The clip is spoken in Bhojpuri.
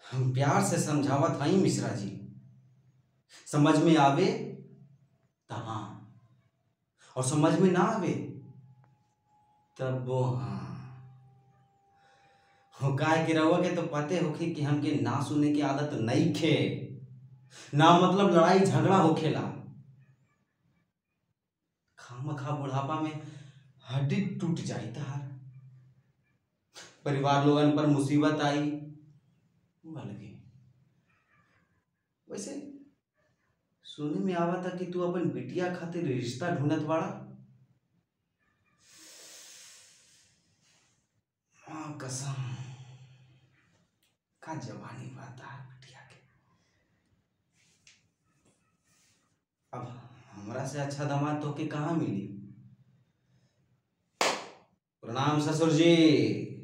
हम प्यार से समझावत हई मिश्रा जी समझ में आवे त हाँ और समझ में ना आवे तब वो हाँ हो काय के रहुआ के तो पते होखे कि हमके ना सुने की आदत नहीं खे ना मतलब लड़ाई झगड़ा होखेला खाम खा बुढ़ापा में हड्डी टूट जाई तार परिवार लोगन पर मुसीबत आई वो अलगे वैसे सुने में आवा था कि तू अपन बिटिया खातिर रिश्ता ढूंढत बाड़ा हाँ कसम का जवानी बाता है बिटिया के अब हमरा से अच्छा दामाद तो के कहाँ मिली प्रणाम ससुर जी